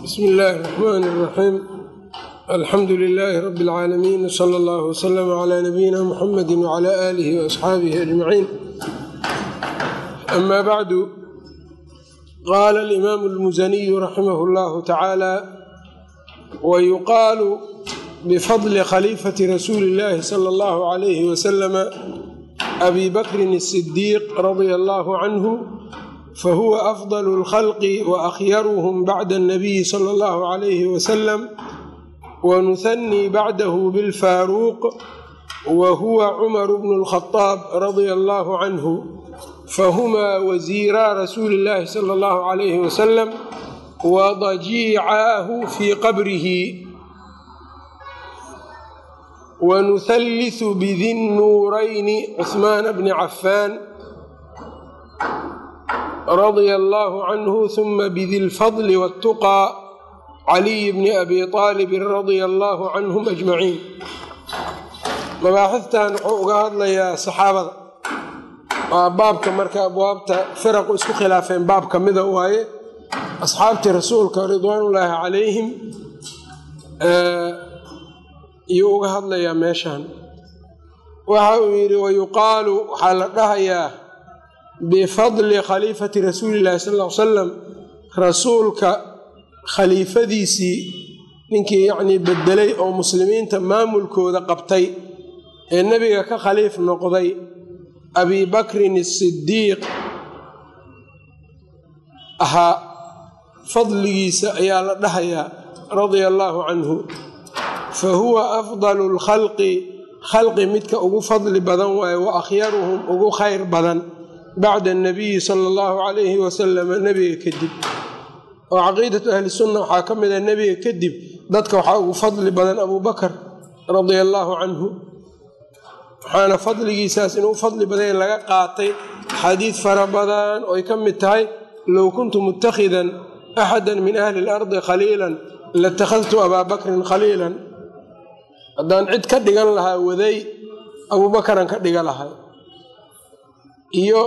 bsmi illaahi الرaxmaan الraxiim alxamdu lilaahi rabi اlcaalamiin wsala allah wslama cla nabiyina muxamadi wcla aalihi waasxaabihi ajmaciin ama bacdu qaala alimaamu اlmusaniyu raximah اllahu tacaala wayuqaalu bifadli khaliifati rasuuli اllahi sala اllahu عalayhi wasalama abi bakrin الsidiiq radia allahu canhu fahuwa afdal اlkhalqi waakhyarhm bacda اnabiyi sala اllahu عalayhi wasalam wanuhanii bacdahu bilfaaruuq wa huwa cumar bnu اlkhadaab radia allahu canhu fahumaa wasiiraa rasuuli اllahi sala اllahu عalayhi wasalam wadajiicaahu fii qabrihi wanuhallisu bidi nnuurayni cuhmaana bni cafaan radia allahu canhu huma bidi lfadli wاltuqaa caliy bni abi aalibin radia allahu canhum ajmaciin mabaaxiftan wuxuu uga hadlayaa saxaabada waa baabka marka abwaabta firaqu isku khilaafeen baab ka mida waaye asxaabtii rasuulka ridwaanullaahi calayhim iyuu uga hadlayaa meeshan waxa uu yidhi wayuqaalu waxaa la dhahayaa bifadli khaliifati rasuuli llahi sal l salam rasuulka khaliifadiisii ninkii yacnii bedelay oo muslimiinta maamulkooda qabtay ee nebiga ka khaliif noqday abi bakrin asidiiq ahaa fadligiisa ayaa la dhahayaa radia allaahu canhu fa huwa afdalu lkhalqi khalqi midka ugu fadli badan waaye wa akhyaruhum ugu khayr badan bacda anabiyi sala allahu calayhi wasalama nebiga kadib oo caqiidatu ahli sunna waxaa ka mid a nebiga kadib dadka waxaa ugu fadli badan abuu bakar radia allaahu canhu waxaana fadligiisaas inuu fadli badan laga qaatay xadiid fara badan ooy ka mid tahay low kuntu mutakhidan axada min ahli اlardi khaliilan latakhadtu abaa bakrin khaliilan haddaan cid ka dhigan lahaa waday abuubakaran ka dhiga lahay iyo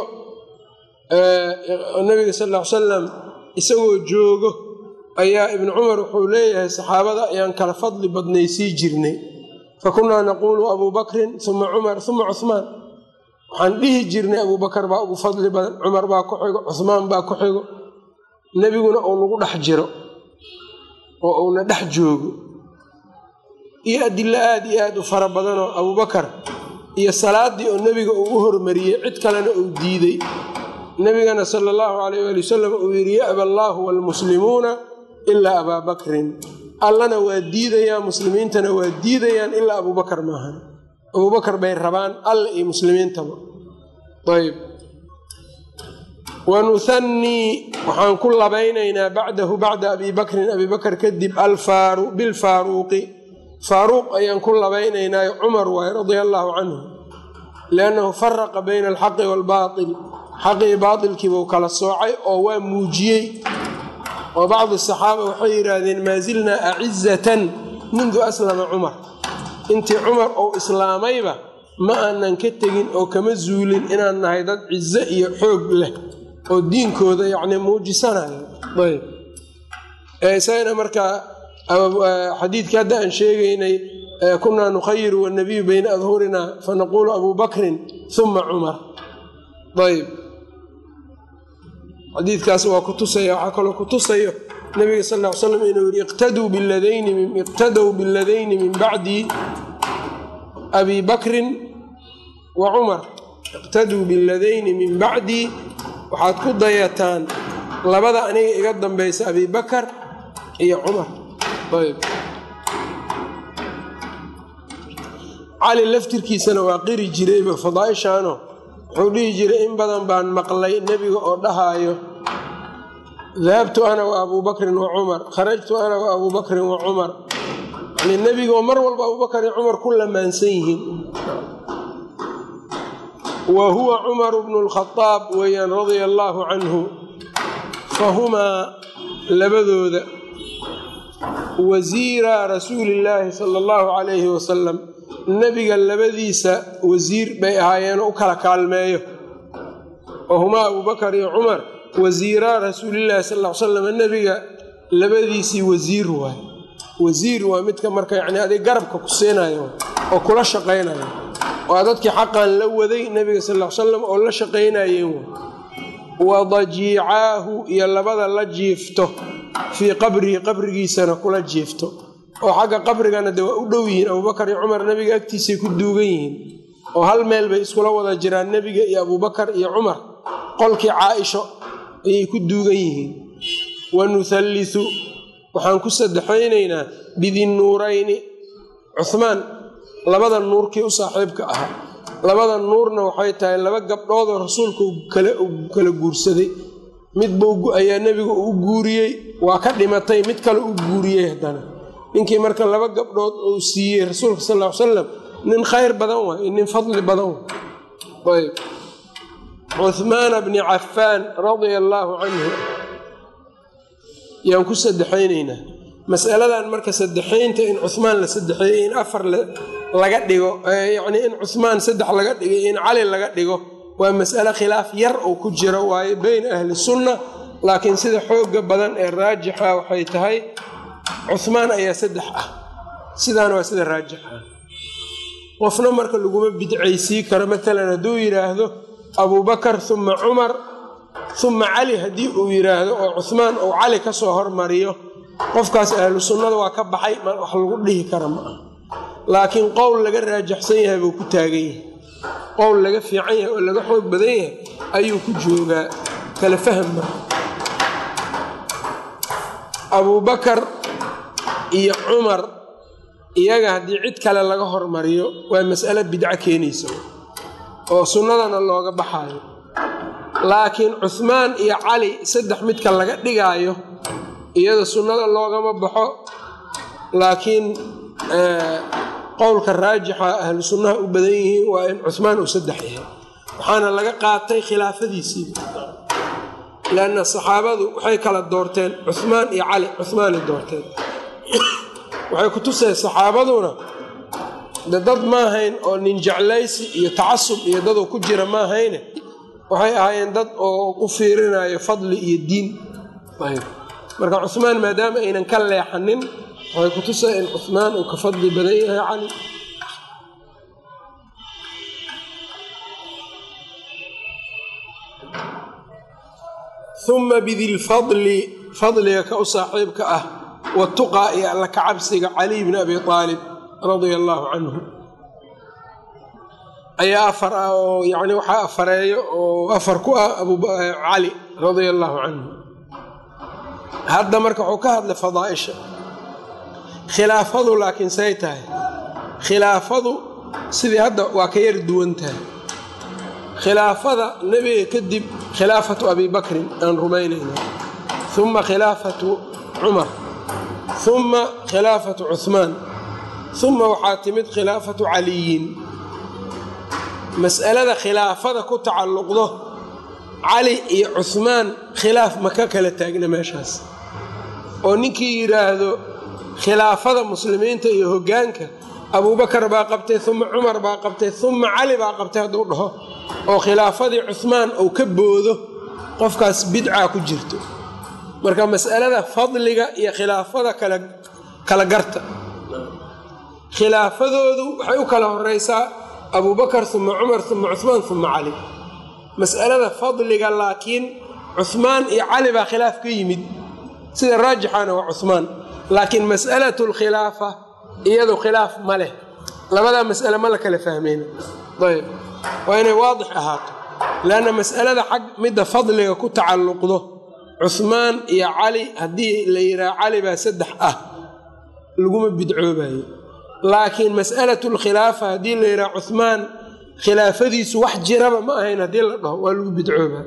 nabiga sal l salam isagoo joogo ayaa ibnu cumar wuxuu leeyahay saxaabada ayaan kala fadli badnaysii jirnay fakunaa naquulu abuu bakrin uma cumar uma cuhmaan waxaan dhihi jirnay abuubakar baa ugu fadli badan cumar baa ku xigo cuhmaan baa ku xigo nebiguna uu nagu dhex jiro oo uuna dhex joogo iyo adilo aada iyo aada u fara badanoo abuubakar iyo salaadii oo nebiga uu u hormariyey cid kalena uu diiday nebigana sala allahu calayh waali wasalam uu yidhi ya'ba allaahu waalmuslimuuna ilaa abaa bakrin allana waa diidayaa muslimiintana waa diidayaan ilaa abuubakar maahan abuubakar bay rabaan alla iyo muslimiintaba ayb wanuhannii waxaan ku labaynaynaa bacdahu bacda abi bakrin abi bakr kadib bilfaaruuqi faaruuq ayaan ku labaynaynaa cumar waaye radia allaahu canhu liannahu faraqa bayna alxaqi waalbaatil xaqii baatilkiibuu kala soocay oo waa muujiyey oo bacdi saxaaba waxay yidhaahdeen maa zilnaa acizatan mundu aslama cumar intii cumar uu islaamayba ma aanan ka tegin oo kama zuulin inaan nahay dad cizo iyo xoog leh oo diinkooda yacni muujisanayo ayb isagana markaa xadiidkii hadda aan sheegaynay kunaa nukhayiru wanabiyu bayna adhurinaa fanaquulu abuu bakrin uma cumar ayb xadiidkaas waa ku tusaya waxaa kaloo ku tusayo nabiga sal ll ly slam inuu yidhi iqtadow biladayni min bacdi abi bakrin wa cumar iqtaduu biladayni min bacdii waxaad ku dayataan labada aniga iga dambaysa abi bakar iyo cumar ayb cali laftirkiisana waa qiri jirayba fadaaishaano wuxuu dhihi jiray in badan baan maqlay nebiga oo dhahaayo dahabtu ana wa abuu bakrin wa cumar kharajtu ana wa abuu bakrin wa cumar yani nebigaoo mar walba abubakar iyo cumar ku lamaansan yihiin wa huwa cumaru bnu lkhadaab weeyaan radia allaahu canhu fahumaa labadooda wasiira rasuulillaahi sala allahu calayhi wasalam nebiga labadiisa wasiir bay ahaayeenoo u kala kaalmeeyo wahumaa abubakar iyo cumar wasiiraa rasuulillaahi sal l salam nebiga labadiisii wasiir waay wasiir waa midka marka yani adig garabka ku siinayo oo kula shaqaynayo waa dadkii xaqan la waday nebiga sal l salam oo la shaqaynayeen wa dajiicaahu iyo labada la jiifto fii qabrihi qabrigiisana kula jiifto oo xagga qabrigana de waa u dhow yihiin abubakar iyo cumar nebiga agtiisay ku duugan yihiin oo hal meel bay iskula wada jiraan nebiga iyo abubakar iyo cumar qolkii caaisho ayay ku duugan yihiin wa nuhallisu waxaan ku saddexaynaynaa bidinnuurayni cuhmaan labada nuurkii u saaxiibka ahaa labada nuurna waxay tahay laba gabdhoodoo rasuulka kala guursaday midbuu ayaa nebiga u guuriyey waa ka dhimatay mid kale u guuriyey haddana ninkii marka laba gabdhood uu siiyey rasuulka sal l salam nin khayr badan waay nin fadli badan waay cuhmaana bni cafaan radia allaahu canhu yaan ku saddexaynaynaa masaladan marka saddexaynta in cuhmaan la saddexeeyey in afar laga dhigo yacnii in cuhmaan saddex laga dhigo in cali laga dhigo waa mas'ale khilaaf yar oo ku jiro waayo beyna ahli sunna laakiin sida xooga badan ee raajixa waxay tahay cuhmaan ayaa saddex ah sidaana waa sida raajixa qofna marka laguma bidcaysii karo maalan hadduu yidhaahdo abubakar uma cumar uma cali haddii uu yidhaahdo oo cuhmaan uu cali ka soo hormariyo qofkaas ahlu sunnada waa ka baxay wax lagu dhihi kara ma ah laakiin qowl laga raajaxsan yahay buu ku taagan yahay qowl laga fiican yahay oo laga xoog badan yahay ayuu ku joogaa kala fahma abubakar iyo cumar iyaga haddii cid kale laga hormariyo waa mas'alo bidco keenaysa oo sunnadana looga baxaayo laakiin cuhmaan iyo cali saddex midka laga dhigaayo iyada sunnada loogama baxo laakiin qowlka raajixa ahlu sunnaha u badan yihiin waa in cuhmaan uu saddex yahay waxaana laga qaatay khilaafadiisii lanna saxaabadu waxay kala doorteen cuhmaan iyo cali cuhmaanay doorteen waxay ku tuseen saxaabaduna de dad maahayn oo nin jeclaysi iyo tacasub iyo dadoo ku jira maahayne waxay ahaayeen dad oo u fiirinayo fadli iyo diin marka cuhmaan maadaama aynan ka leexanin waxay ku tusay in cuhmaan uu ka fadli badan yahay cali uma bidilfadli fadliga ka u saaxiibka ah watuqaa iyo alla ka cabsiga caliy bni abi aalib radia allaahu canhu ayaa afar ah oo yani waxaa afareeyo oo afar ku ah cali radia allaahu canhu hadda marka wuxuu ka hadlay fadaaisha khilaafadu laakiin say tahay khilaafadu sidii hadda waa ka yar duwan tahay khilaafada nebiga kadib khilaafatu abi bakrin aan rumaynayna uma khilaafatu cumar uma khilaafatu cuhmaan uma waxaa timid khilaafatu caliyin mas'alada khilaafada ku tacalluqdo cali iyo cuhmaan khilaaf ma ka kala taagna meeshaas oo ninkii yidhaahdo khilaafada muslimiinta iyo hoggaanka abuubakar baa qabtay uma cumar baa qabtay uma cali baa qabtay hadduu dhaho oo khilaafadii cuhmaan uu ka boodo qofkaas bidcaa ku jirto marka mas'alada fadliga iyo khilaafada kala garta khilaafadoodu waxay u kala horeysaa abuubakar uma cumar uma cuhmaan uma cali mas'alada fadliga laakiin cuhmaan iyo cali baa khilaaf ka yimid sida raajixana waa cuhmaan laakiin mas'alatu lkhilaafa iyadu khilaaf ma leh labadaa mas'ale ma la kala fahmayna ayb waa inay waadix ahaato leanna mas'alada xag midda fadliga ku tacalluqdo cuhmaan iyo cali haddii la yidhaha cali baa saddex ah laguma bidcoobayo laakiin mas'alatu lkhilaafa haddii la yidhaha cuhmaan khilaafadiisu wax jiraba ma ahayn haddii la dhaho waa lagu bidcooba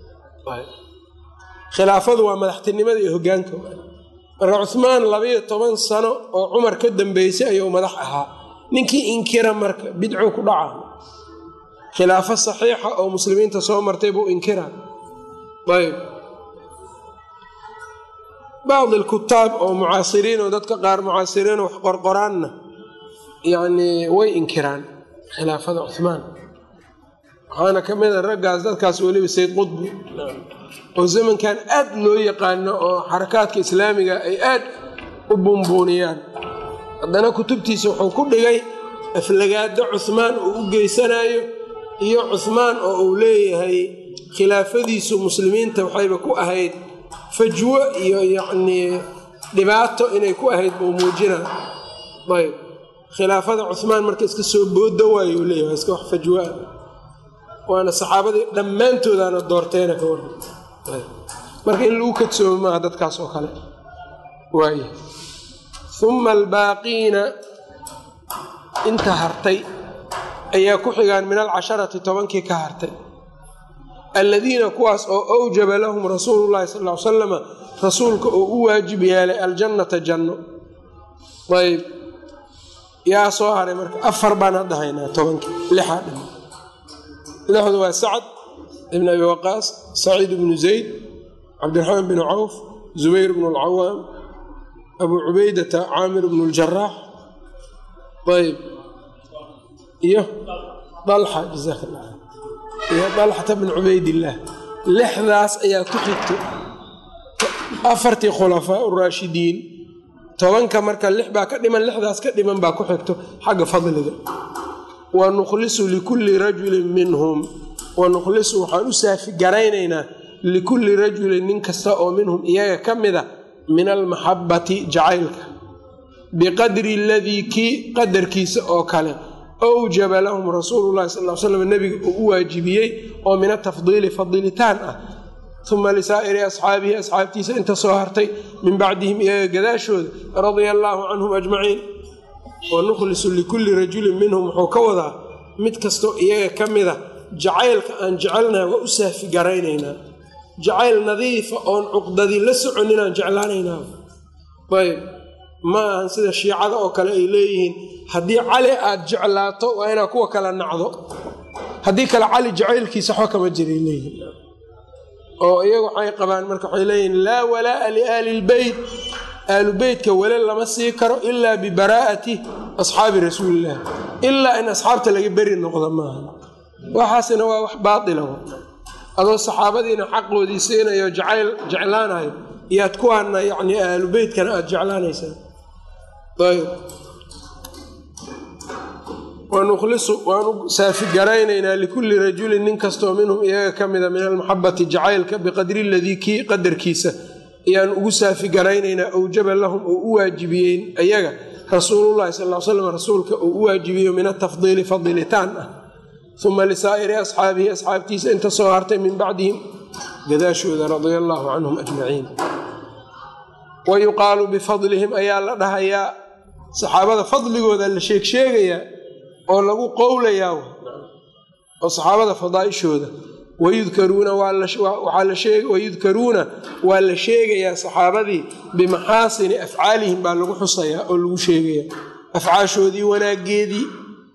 khilaafadu waa madaxtinimada iyo hogaanka marka cuhmaan labayo toban sano oo cumar ka dambeysay ayuu madax ahaa ninkii inkira marka bidcuu ku dhaca khilaafo saxiixa oo muslimiinta soo martay buu inkiraa ayb bacdi alkutaab oo mucaasiriin oo dadka qaar mucaasiriin wax qorqoraanna yacnii way inkiraan khilaafada cuhmaan waxaana ka mid a raggaas dadkaas weliba sayd qudbi oo zamankan aad loo yaqaano oo xarakaadka islaamiga ay aad u buunbuuniyaan haddana kutubtiisa wuxuu ku dhigay aflagaado cuhmaan uu u geysanayo iyo cuhmaan oo uu leeyahay khilaafadiisu muslimiinta waxayba ku ahayd fajwo iyo yacnii dhibaato inay ku ahayd buu muujina ayb khilaafada cuhmaan marka iska soo booda waayo uu leeyahay iska wax fajwoa waana saxaabadii dhammaantoodaana doorteena ka warran marka in lagu kadsoomo maaha dadkaas oo kale waay uma albaaqiina inta hartay ayaa ku xigaan min alcasharati tobankii ka hartay alladiina kuwaas oo awjaba lahum rasuulu llahi sal ly salama rasuulka oo u waajib yeelay aljannata janno ayb yaa soo haray marka afar baan hadda haynaa tobankii lixaa dhima lixdu waa sacd ibn abi waqaas saciid bnu zayd cabdiraxmaan bnu cawf zubayr bnu alcawaam abuu cubaydata caamir bnu ljaraax ayb iyo dalxa jazaak allah iyo dalxata bn cubaydillaah lixdaas ayaa ku xigto afartii khulafaa uraashidiin tobanka marka lix baa ka dhiman lixdaas ka dhiman baa ku xigto xagga fadliga wa nukhlisu likulli rajulin minhum wa nukhlisu waxaan u saafi garaynaynaa likulli rajulin nin kasta oo minhum iyaga ka mida min almaxabbati jacaylka biqadri aladii kii qadarkiisa oo kale awjaba lahum rasuulu llahi sal l slam nebiga uu u waajibiyey oo min atafdiili fadilitaan ah uma lisaa'iri asxaabihi asxaabtiisa inta soo hartay min bacdihim iyaga gadaashooda radia allaahu canhum ajmaciin wa nukhlisu likulli rajulin minhum wuxuu ka wadaa mid kastoo iyaga ka mida jacaylka aan jecelnaha waa u saafi garaynaynaa jacayl nadiifa oon cuqdadii la soconin aan jeclaanaynaa ayb ma ahan sida shiicada oo kale ay leeyihiin haddii cali aad jeclaato waa inaad kuwa kala nacdo haddii kale cali jacaylkiisa waxba kama jiray leeyihiin oo iyagu waxay qabaan marka waxay leeyihiin laa walaa'a liaali lbeyt aalu beytka wele lama sii karo ilaa bibaraa'ati asxaabi rasuulillaah ilaa in asxaabta laga beri noqdo maaha waxaasina waa wax baatila adoo saxaabadiina xaqoodii siinayo jacayl jeclaanayo iyaad kuwaana yani aalu beytkana aada jeclaanaysaa ayb wanukhlisu waanu saafigaraynaynaa likulli rajulin nin kastoo minhum iyaga ka mida min almaxabati jacaylka biqadri ladii kii qadarkiisa ayaan ugu saafigaraynaynaa awjaba lahum oo u waajibiyeen ayaga rasuulullahi sal l slam rasuulka oo u waajibiyo min atafdiili fadilitaan ah uma lisaa'iri asxaabihi asxaabtiisa inta soo hartay min bacdihim gadaashooda radia allaahu canhum ajmaciin wa yuqaalu bifadlihim ayaa la dhahayaa saxaabada fadligooda la sheegsheegayaa oo lagu qowlayaa oo saxaabada fadaaishooda wayudkaruuna wayudkaruuna waa la sheegayaa saxaabadii bimaxaasini afcaalihim baa lagu xusayaa oo lagu sheegayaa afcaashoodii wanaageedii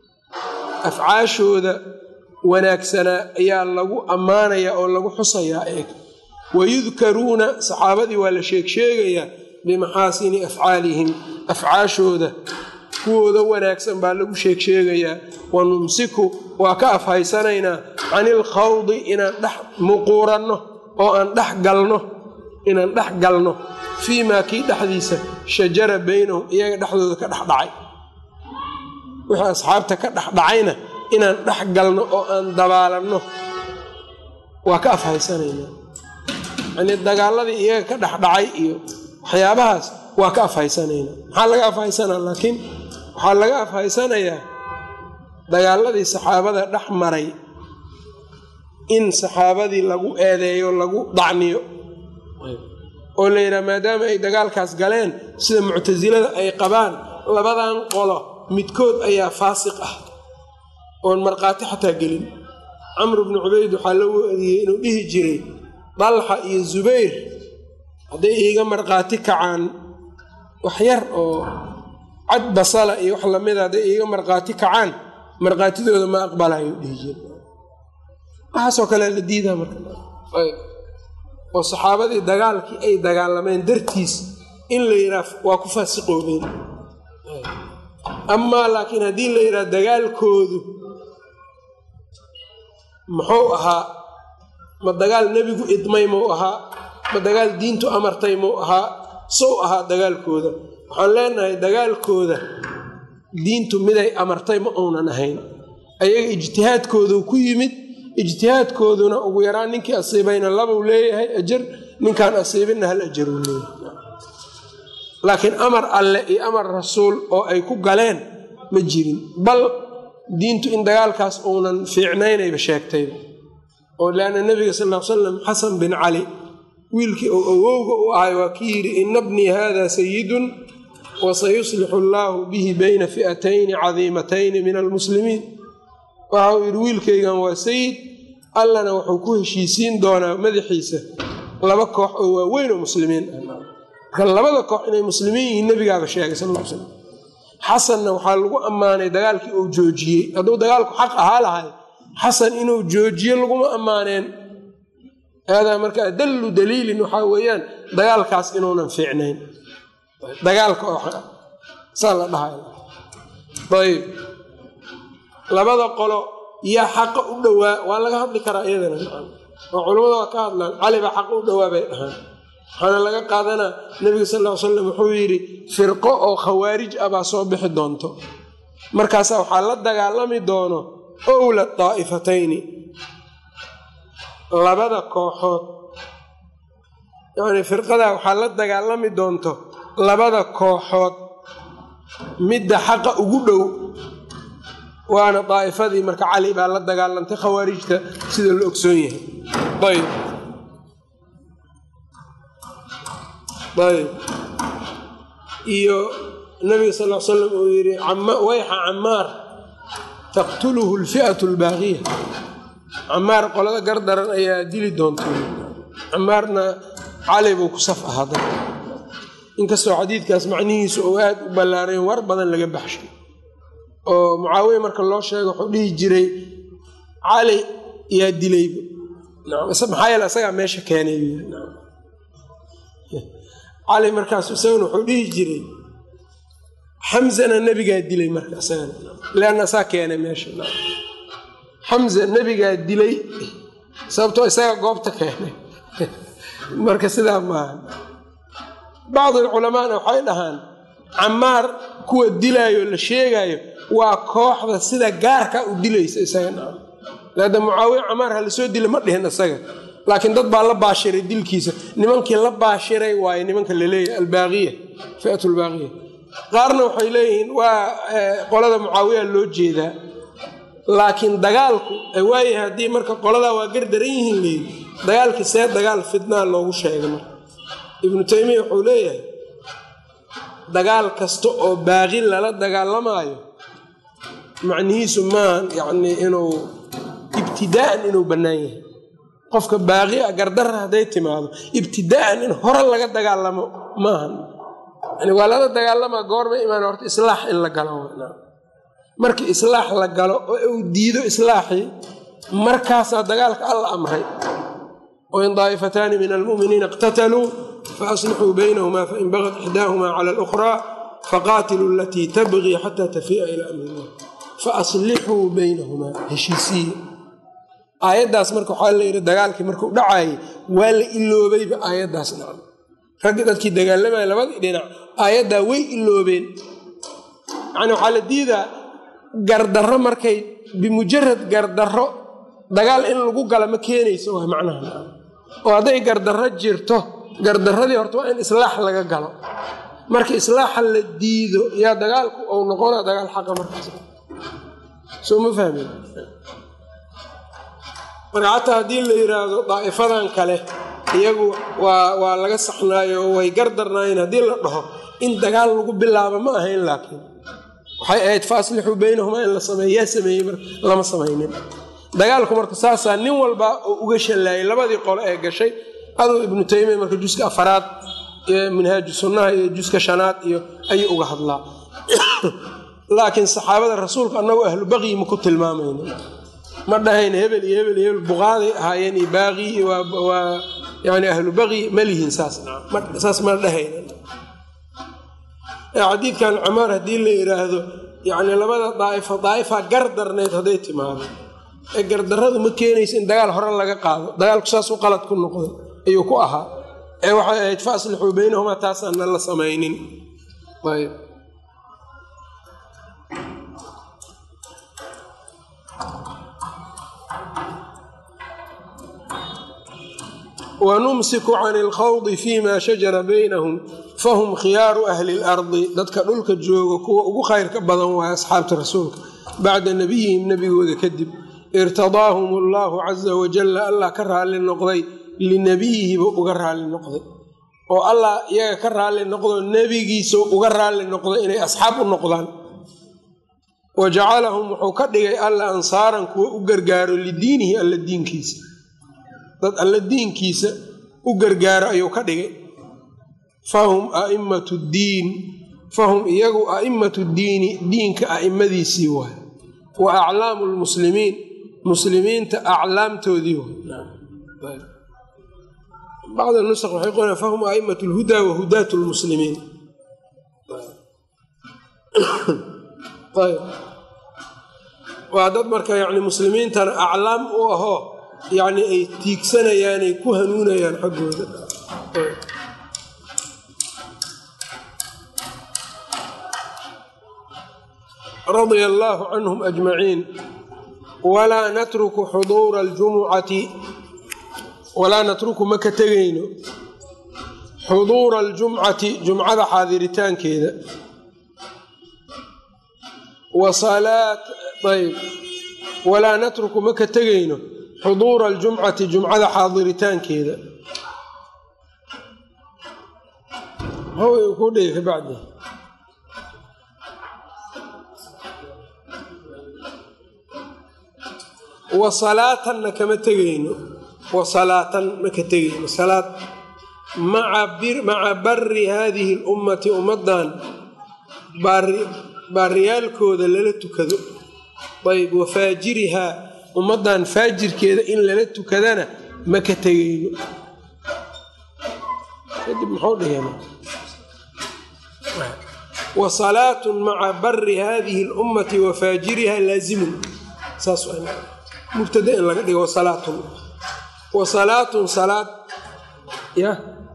afcaashooda wanaagsanaa ayaa lagu ammaanayaa oo lagu xusayaa eeg wayudkaruuna saxaabadii waa la sheegsheegayaa bimaxaasini afcaalihim afcaashooda kuwooda wanaagsan baa lagu sheegsheegayaa wa numsiku waa ka afhaysanaynaa cani ilkhawdi inaan dhex muquuranno oo aan dhex galno inaan dhex galno fii maa kii dhexdiisa shajara baynahum iyaga dhexdooda ka dhexdhacay wixii asxaabta ka dhexdhacayna inaan dhex galno oo aan dabaalanno waa ka afhaysanaynaa yanii dagaaladii iyaga ka dhexdhacay iyo waxyaabahaas waa ka afhaysanaynaa maxaa laga afhaysanaa laakiin waxaa laga afhaysanayaa dagaaladii saxaabada dhex maray in saxaabadii lagu eedeeyo lagu dacniyo oo la yidhaha maadaama ay dagaalkaas galeen sida muctasilada ay qabaan labadan qolo midkood ayaa faasiq ah oon markhaati xataa gelin camru bnu cubayd waxaa la weediyey inuu dhihi jiray dalxa iyo zubayr hadday iiga markhaati kacaan wax yar oo cad basala iyo wax lamida hadday iiga markhaati kacaan markhaatidooda ma aqbalayo dhihi jira waxaasoo kale la diidaa marka oo saxaabadii dagaalkii ay dagaalameen dartiis in la yidhaah waa ku faasiqoobeen amaa laakiin haddii la yidhaha dagaalkoodu muxuu ahaa ma dagaal nebigu idmay muu ahaa ma dagaal diintu amartay muu ahaa sow ahaa dagaalkooda waxaan leenahay dagaalkooda diintu miday amartay ma uunan ahayn ayaga ijtihaadkoodu ku yimid ijtihaadkooduna ugu yaraan ninkii asiibayna labuu leeyahay ajar ninkaan asiibinna hal ajaruu leeyahay laakiin amar alle iyo amar rasuul oo ay ku galeen ma jirin bal diintu in dagaalkaas uunan fiicnaynayba sheegtayba oo leanna nebiga sal l salam xasan bin cali wiilkii uu awowga u ahay waa ki yidhi ina bnii hada sayidun wasayuslixu allaahu bihi bayna fi'atayni cadiimatayni min almuslimiin waxa uu yidhi wiilkaygan waa sayid allana wuxuu ku heshiisiin doonaa madaxiisa laba koox oo waaweyn oo muslimiin ah marka labada koox inay muslimiin yihiin nebigaaba sheegay sal l slam xasanna waxaa lagu ammaanay dagaalkii uu joojiyey hadduu dagaalku xaq ahaa lahay xasan inuu joojiyo laguma ammaaneen haadaa marka adallu daliilin waxaa weeyaan dagaalkaas inuunan fiicnayn dagaalka oo saa la dhahay ayb labada qolo yaa xaqa u dhowaa waa laga hadli karaa iyadana oo culammada waa ka hadlaan cali baa xaqa u dhowaa bay dhahaan waxaana laga qaadanaa nebiga sal ll ly slam wuxuu yidhi firqo oo khawaarij ah baa soo bixi doonto markaasaa waxaa la dagaalami doono owla daa'ifatayni labada kooxood yacnii firqadaa waxaa la dagaalami doonto labada kooxood midda xaqa ugu dhow waana daa'ifadii marka cali baa la dagaalantay khawaarijta sida la ogsoon yahay ayb ayb iyo nabiga sal l slam uu yidhi wayxa camaar taqtuluhu alfi'atu albaaqiya camaar qolada gardaran ayaa dili doonta camaarna cali buu ku saf ahada inkastoo xadiidkaas macnihiisu uu aad u ballaarayn war badan laga baxshay oo mucaawiya marka loo sheego wuxuu dhihi jiray cali yaa dilayba maxaa yeele isagaa meesha keenay cali markaas isagana wuxuu dhihi jiray xamzana nebigaa dilay marka isagana leanna isaa keenay meesha xamza nebigaa dilay sababtoo isagaa goobta keenay marka sidaa maaha bacdi culamaana waxay dhahaan camaar kuwa dilaayo la sheegaayo waa kooxda sida gaarka u dilaysa isaga laada mucaawiya camaar ha lasoo dila ma dhihin isaga laakiin dad baa la baashiray dilkiisa nimankii la baashiray waaye nimanka laleeyahay albaaqiya fiat lbaaqiya qaarna waxay leeyihiin waa qolada mucaawiya loo jeedaa laakiin dagaalku waayahay haddii marka qoladaa waa gardaran yihiin leeyi dagaalkii see dagaal fidnaa loogu sheegay marka ibnu taymiya wuxuu leeyahay dagaal kasta oo baaqi lala dagaalamaayo macnihiisu maahan yacnii inuu ibtidaa'an inuu bannaan yahay qofka baaqi a gardarra hadday timaado ibtidaa'an in hore laga dagaalamo maahan yani waa lala dagaalamaa goorma imaan horta islaax in la galo markii islaax la galo oo uu diido islaaxii markaasaa dagaalka alla amray wain daa'ifataani min almu'miniina iqtataluu faaslixuu baynahumaa fain bagad ixdaahumaa cala alukhraa faqaatiluu alatii tabqii xataa tafii'a ilaa amri illah faaslixuu baynahumaa heshiisiye aayaddaas marka waxaa la yidhi dagaalkii markuu dhacaayay waa la iloobayba aayaddaas nacam raggii dadkii dagaalamaya labadii dhinac aayaddaa way iloobeen yacni waxaa la diidaa gardarro markay bimujarad gardarro dagaal in lagu gala ma keenayso waa macnaha oo hadday gardarro jirto gardarradii horta waa in islaax laga galo marka islaaxa la diido yaa dagaalku uu noqonaa dagaal xaqa markaas soo ma fahmin marka xataa haddii la yidhaahdo daa'ifadan kale iyagu waa waa laga saxnaayo oo way gardarnaayeen haddii la dhaho in dagaal lagu bilaabo ma ahayn laakiin waxay ahayd fa aslixuu baynahumaa in la sameeyo yaa sameeyey mar lama samaynin dagaalku marka saasaa nin walba oo uga shallaayay labadii qole ee gashay aduu ibnu taymiya marka juska afaraad minhaaju sunnaha iyo juska shanaad iyo ayuu uga hadlaa laakiin saxaabada rasuulka annagoo ahlu baqyi ma ku tilmaamayno ma dhahayn hebel iyo hebel iyo hebel buqaaday ahaayeen iyo baaqi waa yani ahlu baqyi ma lihiin saas saas ma dhahayna xadiidkan camaar haddii la yidhaahdo yani labada daaifa daaifa gar darnayd hadday timaado ee gardarradu ma keenaysa in dagaal hore laga qaado dagaalku saasuu qalad ku noqday ayuu ku ahaa ee waxay ahayd fa aslixuu baynahumaa taasaana la samaynin ayb wanumsiku can ilkhawdi fima shajara baynahum fahum khiyaaru ahli lardi dadka dhulka jooga kuwa ugu khayrka badan waaya asxaabta rasuulka bacda nabiyihim nebigooda kadib irtadaahum allahu caza wajalla allah ka raalli noqday linabiyihiba uga raalli noqday oo allah iyaga ka raalli noqdo nebigiisa uga raalli noqday inay asxaab u noqdaan wa jacalahum wuxuu ka dhigay alla ansaaran kuwa u gargaaro lidiinihi alla diinkiisa dad alla diinkiisa u gargaaro ayuu ka dhigay fahum a'immatu ddiin fahum iyagu a'immatu diini diinka a'immadiisii waay wa aclaamu lmuslimiin muslimiinta aclaamtoodii waay bacd nusq waxay qorayan fahum a'immatu lhudaa wa hudaatu lmuslimiin ayb waa dad marka yani muslimiintana aclaam u ahoo yacni ay tiigsanayaanay ku hanuunayaan xaggooda radia allaahu canhum ajmaciin walaa natruku xuduura aljumucati walaa natruku ma ka tegayno xuduura aljumcati jumcada xaadiritaankeeda ayb walaa natruku ma ka tegayno xuduura aljumcati jumcada xaadiritaankeeda ku dhigi kabacdi wa salaatanna kama tegayno wa salaatan ma ka tegayno salaad maca bari haadihi lummati ummadan baariyaalkooda lala tukado ayb wa faajirihaa ummaddan faajirkeeda in lala tukadana ma ka tegayno kadib muxuu dhigeen wa salaatun maca bari haadihi lummati wa faajiriha laazimun saas mubtada in laga dhigo wasalaatun wa salaatun salaad ya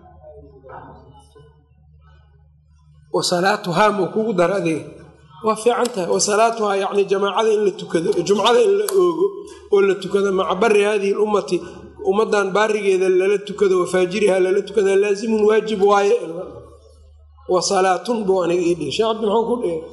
wa salaatuhaa muu kugu dara adiga waa fiican tahay wa salaatuhaa yacni jamaacada in la tukado jumcada in la oogo oo la tukado maca bari haadihi lummati ummadan baarigeeda lala tukado wa faajiriha lala tukada laazimun waajib waaye wa salaatun buu aniga ii dhigi shee cabdi muxuu ku dhigay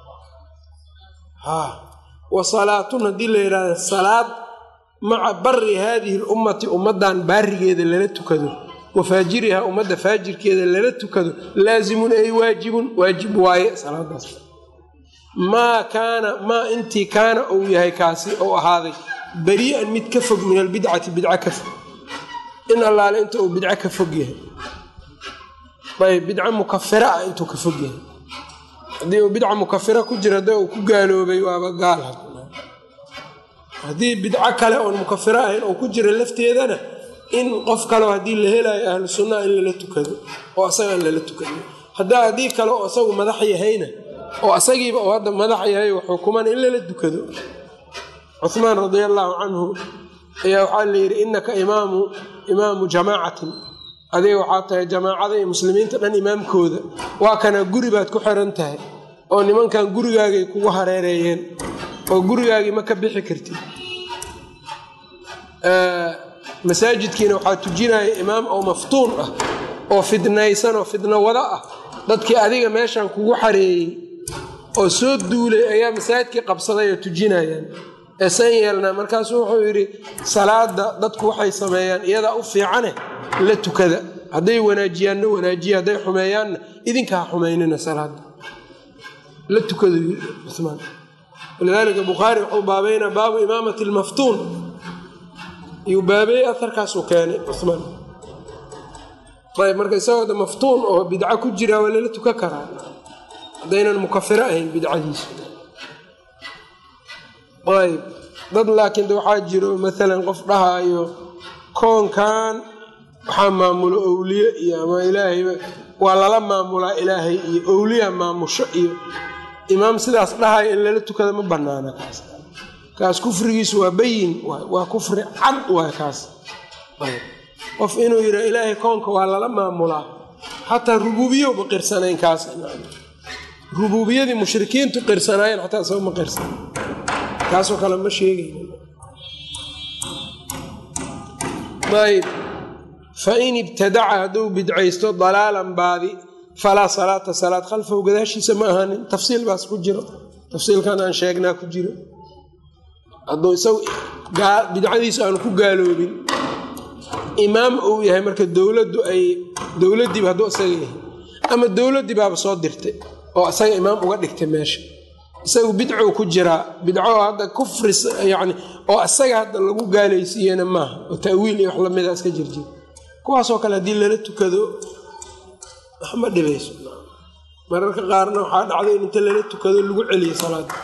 ha wa salaatun haddii la yidhahda salaad maca bari haadihi lummati ummadan baarigeeda lala tukado wa faajiriha ummadda faajirkeeda lala tukado laazimun ay waajibun waajib waaye salaadaas maa kaana maa intii kaana uu yahay kaasi ou ahaaday berii'an mid ka fog min albidcati bidca ka fog in allaale inta uu bidco ka fog yahay ayb bidca mukafira ah intuu ka fog yahay haddii uu bidca mukafira ku jira hadda uu ku gaaloobay waaba gaal haddii bidco kale oon mukafiro ahayn oo ku jira lafteedana in qof kaleo haddii la helaayo ahlu sunnaha in lala tukado oo asagaan lala tukado haddaa haddii kale oo asagu madax yahayna oo asagiiba uu hadda madax yahay xukuman in lala dukado cuhmaan radia allaahu canhu ayaa waxaa la yidhi innaka imaamu imaamu jamaacatin adiga waxaa tahay jamaacada iyo muslimiinta dhan imaamkooda waa kana guri baad ku xiran tahay oo nimankan gurigaagay kugu hareereeyeen oo gurigaagii ma ka bixi kartid masaajidkiina waxaa tujinaya imaam oo maftuun ah oo fidnaysan oo fidno wada ah dadkii adiga meeshan kugu xareeyey oo soo duulay ayaa masaajidkii qabsaday oo tujinayaan ee san yeelnaa markaasuu wuxuu yidhi salaada dadku waxay sameeyaan iyadaa u fiicane la tukada hadday wanaajiyaanna wanaajiya hadday xumeeyaanna idinka ha xumaynina salaada la tukadu cumaan walidaalika bukhaari wuxuu baabeynaa baabu imaamati lmaftuun iyuu baabeeyey aharkaasuu keenay cumaan ayb marka isagoo da maftuun oo bidco ku jira waa lala tukan karaa haddaynan mukafiro ahayn bidcadiisu ayb dad laakiin de waxaa jiro maalan qof dhahaayo koonkan waxaa maamulo owliye iyo ama ilaahayba waa lala maamulaa ilaahay iyo owliya maamusho iyo imaam sidaas dhahaya in lala tukada ma banaana kaas kaas kufrigiisu waa bayin waa kufri cad waay kaas qof inuu yidha ilaahay koonka waa lala maamulaa xataa rubuubiyowba qirsanayn kaas rubuubiyadii mushrikiintu qirsanaayeen xataa isagoo ma qirsan kaasoo kale ma sheegayna ayb fain ibtadaca hadduu bidcaysto dalaalan baadi falaa salaata salaad khalfahu gadaashiisa ma ahaanin tafsiil baas ku jiro tafsiilkan aan sheegnaa ku jiro hadduu isagu bidcadiisu aanu ku gaaloobin imaam uu yahay marka dowladdu ay dowladdiiba hadduu isaga yahay ama dowladdii baaba soo dirtay oo isaga imaam uga dhigtay meesha isagu bidcou ku jiraa bidco hadda kufri yani oo isaga hadda lagu gaalaysiiyena maaha oo ta'wiil iyo wax lamida iska jirjir kuwaasoo kale haddii lala tukado waxma dhibayso mararka qaarna waxaa dhacday in inta lala tukado lagu celiyo salaada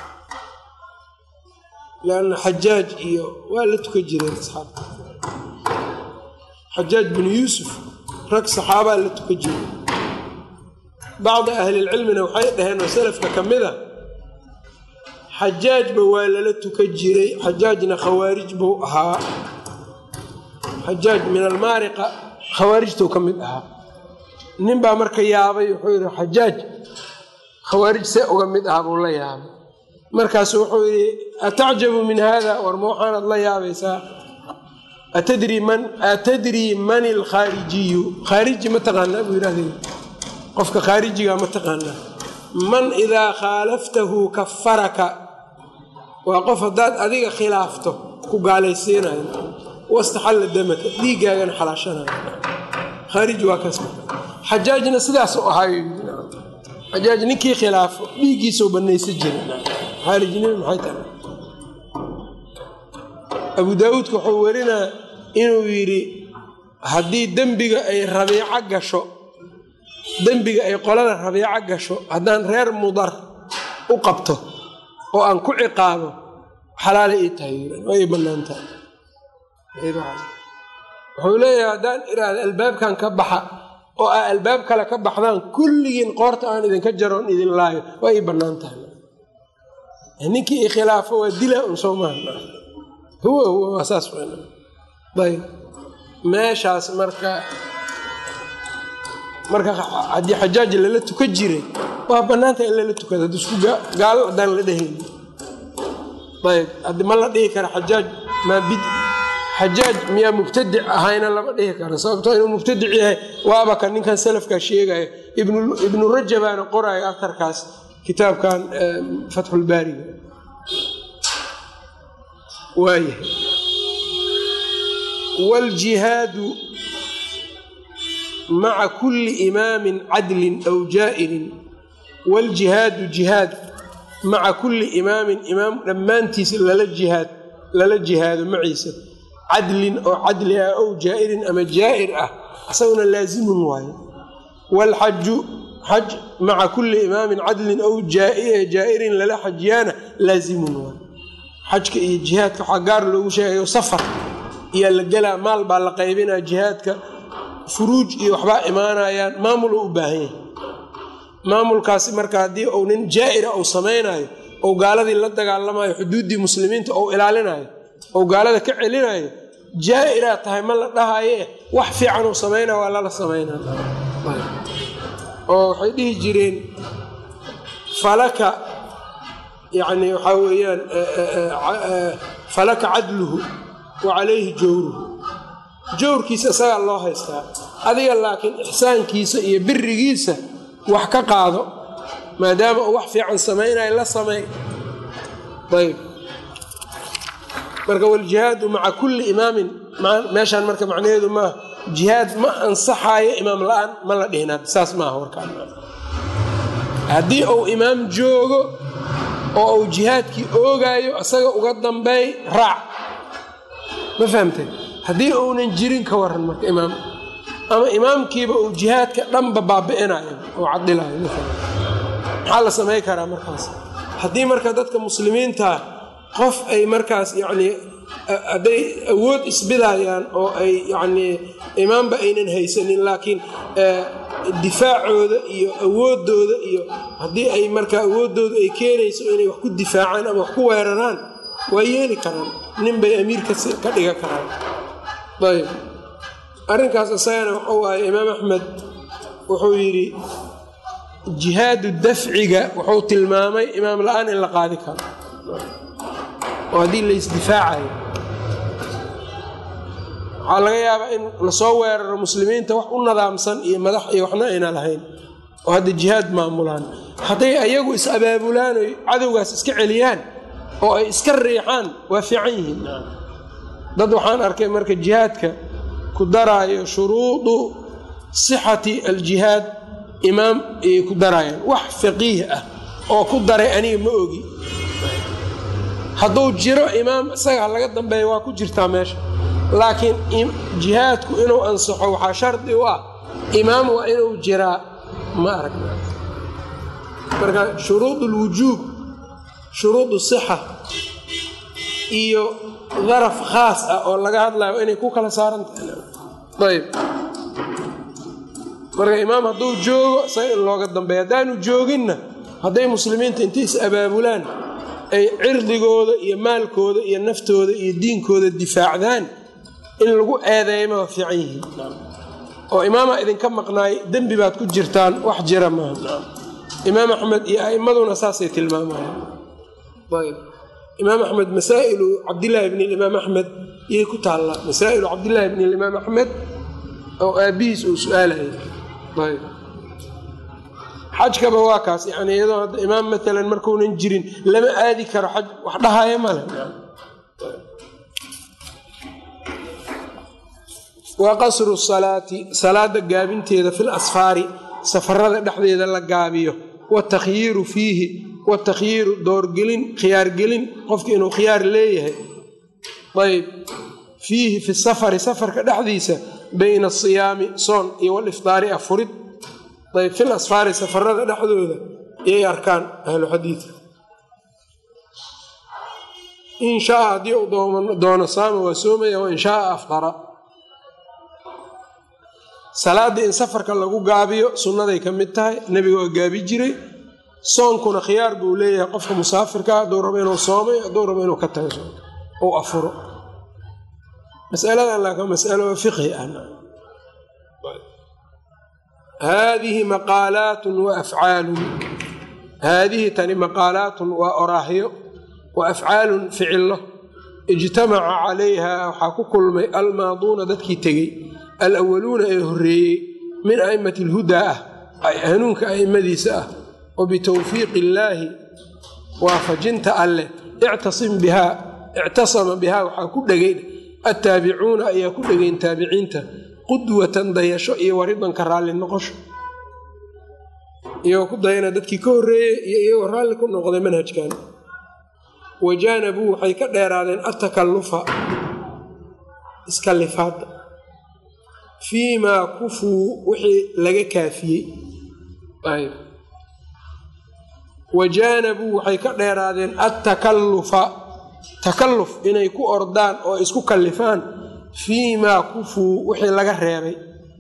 lanna xajaaj iyo waa la tukan jireen asxaabta xajaaj binu yuusuf rag saxaabaa la tukan jiray bacdi ahlilcilmina waxay dhaheen oo salafka ka mid a xajaajba waa lala tukan jiray xajaajna khawaarij buu ahaa xajaaj min almaariqa khawaarijtou ka mid ahaa nin baa marka yaabay wuxuu yidhi xajaaj khawaarij see uga mid ahaa buu la yaabay markaasu wuxuu yidhi atacjabu min hada war ma waxaanaad la yaabaysaa atadrii man atadrii man ilkhaarijiyu khaariji ma taqaanaa buu yidhahday qofka khaarijiga ma taqaanaa man idaa khaalaftahu kafaraka waa qof haddaad adiga khilaafto ku gaalaysiinayo wastaxalla damaka dhiiggaagana xalaashanayo khaariji waa kaas xajaajna sidaas u ahaayo xajaaj ninkii khilaafo dhiiggiisau banaysa jira khaarijnima maxay tahay abu daawuudka wuxuu werinaa inuu yidhi haddii dembiga ay rabiico gasho dembiga ay qolada rabiico gasho haddaan reer mudar u qabto oo aan ku ciqaabo xalaala ii tahay way bannaan tahay wuxuu leeyahay haddaan iraahda albaabkan ka baxa oo aa albaab kale ka baxdaan kulligiin qoorta aan idinka jaroon idin laayo waa ii bannaan tahay ninkii ikhilaafo waa dilaa un soo maaha huwa huwa waa saas ayb meeshaas marka marka haddii xajaaj lala tuka jiray waa bannaanta in lala tukada hadd isku gaalo haddaan la dhehayni ayb haddi ma la dhihi kara xajaaj maa bid xajaaj miyaa mubtadic ahayna lama dhihi karo sababtoo inuu mubtadic yahay waaba kan ninkan salafkaa sheegaya ibnu rajabaana qoraayo atarkaas kitaabkan fatxulbaariga waayahay wاljihaadu maca kuli imaamin cadlin aw jaa'irin wاljihaadu jihaad maca kuli imaamin imaam dhammaantiisa lala jihaad lala jihaado maciisa cadlin oo cadli ah ow jaa'irin ama jaa'ir ah isaguna laazimun waayo wاlxaju xaj maca kuli imaamin cadlin ow jaa'irin lala xajiyaana laazimun waayo xajka iyo jihaadka waxaa gaar loogu sheegayo safar iyaa la gelaa maal baa la qaybinaa jihaadka furuuj iyo waxbaa imaanayaan maamul u u baahan yahay maamulkaasi marka haddii uu nin jaa'ira uu samaynayo ou gaaladii la dagaalamayo xuduuddii muslimiinta ou ilaalinayo ou gaalada ka celinayo jaa'iraa tahay ma la dhahaye wax fiican uu samaynaya waa lala samaynaa oo waxay dhihi jireen falaka yacni waxaa weeyaan falaka cadluhu wa calayhi jawruhu jawrkiisa isagaa loo haystaa adiga laakiin ixsaankiisa iyo birigiisa wax ka qaado maadaama uu wax fiican samaynayo la samey ayb marka waljihaadu maca kulli imaamin meeshaan marka macnaheedu maaha jihaad ma ansaxaayo imaam la-aan ma la dhihinaad saas maaha warkaan haddii uu imaam joogo oo uu jihaadkii oogaayo isaga uga dambeey raac ma fahamteen haddii uunan jirin ka waran marka imaam ama imaamkiiba uu jihaadka dhanba baabi'inayo oo cadilayo maxaa la samay karaa markaas haddii marka dadka muslimiinta qof ay markaas yacnii hadday awood isbidayaan oo ay yacnii imaamba aynan haysanin laakiin difaacooda iyo awooddooda iyo haddii ay markaa awooddooda ay keenayso inay wax ku difaacaan ama wax ku weeraraan waa yeeli karaan nin bay amiir ka dhiga karaan ayb arrinkaas isagana wuxuu waaye imaam axmed wuxuu yidhi jihaadu dafciga wuxuu tilmaamay imaam la-aan in la qaadi karo oo haddii la isdifaacayo waxaa laga yaabaa in lasoo weeraro muslimiinta wax u nadaamsan iyo madax iyo waxna ayna lahayn oo hadda jihaad maamulaan hadday ayagu is abaabulaan oy cadowgaas iska celiyaan oo ay iska riixaan waa fiican yihiin dad waxaan arkay marka jihaadka ku daraayo shuruudu sixati aljihaad imaam ayay ku daraayaan wax faqiih ah oo ku daray aniga ma ogi hadduu jiro imaam isaga laga dambeeya waa ku jirtaa meesha laakiin jihaadku inuu ansaxo waxaa shardi u ah imaam waa inuu jiraa ma arag marka shuruud ulwujuub shuruud sixa iyo daraf khaas ah oo laga hadlayo inay ku kala saarantahay ayb marka imaam hadduu joogo isaga in looga dambeeya haddaanu jooginna hadday muslimiinta intay is abaabulaan ay cirdigooda iyo maalkooda iyo naftooda iyo diinkooda difaacdaan in lagu eedeeyma waa fiican yihiin oo imaama idinka maqnaay dembi baad ku jirtaan wax jira maaha imaam axmed iyo a'immaduna saasay tilmaamayaan ayb imaam axmed masaa'ilu cabdillaahi bni imaam axmed iyay ku taallaa masaa'ilu cabdillaahi bni imaam axmed oo aabbihiis uu su-aalayay ayb xajkaba waa kaas yani iyadoo hadda imaam maalan markuunan jirin lama aadi karo xaj wax dhahaya male wa qasru salaati salaada gaabinteeda fil asfaari safarada dhexdeeda la gaabiyo watakhyiiru fiihi watakhyiiru doorgelin khiyaargelin qofki inuu khiyaar leeyahay ayb fiihi fi safari safarka dhexdiisa bayna asiyaami soon iyo walifdaari afurid ayb fil asfaari safarada dhexdooda iyay arkaan ahlu xadiidka in shaa haddii uu doono saama waa soomaya wain shaaa afdara salaaddii in safarka lagu gaabiyo sunnaday ka mid tahay nebiga waa gaabi jiray soonkuna khiyaar buu leeyahay qofka musaafirka hadduu rabo inuu soomay hadduu rabo inuu ka tago ou afuro masaladan laakiin masalo fiqhi ah haadihi maqaalaatun wa afcaalun haadihi tani maqaalaatun waa oraahyo wa afcaalun ficillo ijtamaca calayha waxaa ku kulmay almaaduuna dadkii tegey alawaluuna ee horreeyey min a'immati alhudaa ah hanuunka a'immadiisa ah wa bitowfiiqi illaahi waafajinta alleh ictasim bihaa ictasama bihaa waxaa ku dhegay attaabicuuna ayaa ku dhegayn taabiciinta qudwatan dayasho iyo waridanka raalli noqosho iyagoo ku dayana dadkii ka horreeyey iyo iyagoo raalli ku noqday manhajkan wajaanabuu waxay ka dheeraadeen attakalufa iskalifaadda fii maa kufuu wixii laga kaafiyey wajaanabuu waxay ka dheeraadeen attakalufa takalluf inay ku ordaan oo isku kallifaan fii maa kufuu wixii laga reebay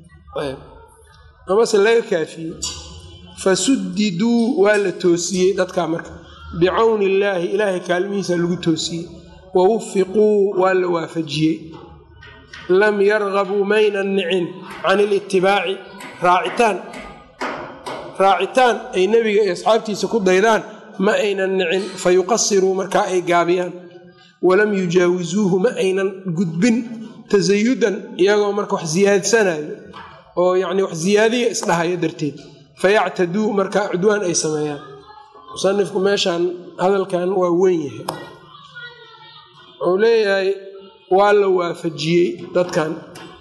amase laga kaafiyey fasudiduu waa la toosiyey dadkaa marka bicawni illaahi ilaahay kaalmihiisa lagu toosiyey wa wufiquu waa la waafajiyey lam yargabuu maynan nicin can ilitibaaci raacitaan raacitaan ay nebiga iyo asxaabtiisa ku daydaan ma aynan nicin fa yuqasiruu markaa ay gaabiyaan walam yujaawisuuhu ma aynan gudbin tasayudan iyagoo marka wax siyaadsanayo oo yacni wax siyaadiya isdhahayo darteed fayactaduu markaa cudwaan ay sameeyaan musanifku meeshaan hadalkan waa weyn yahay wuxuu leeyahay waa la waafajiyey dadkan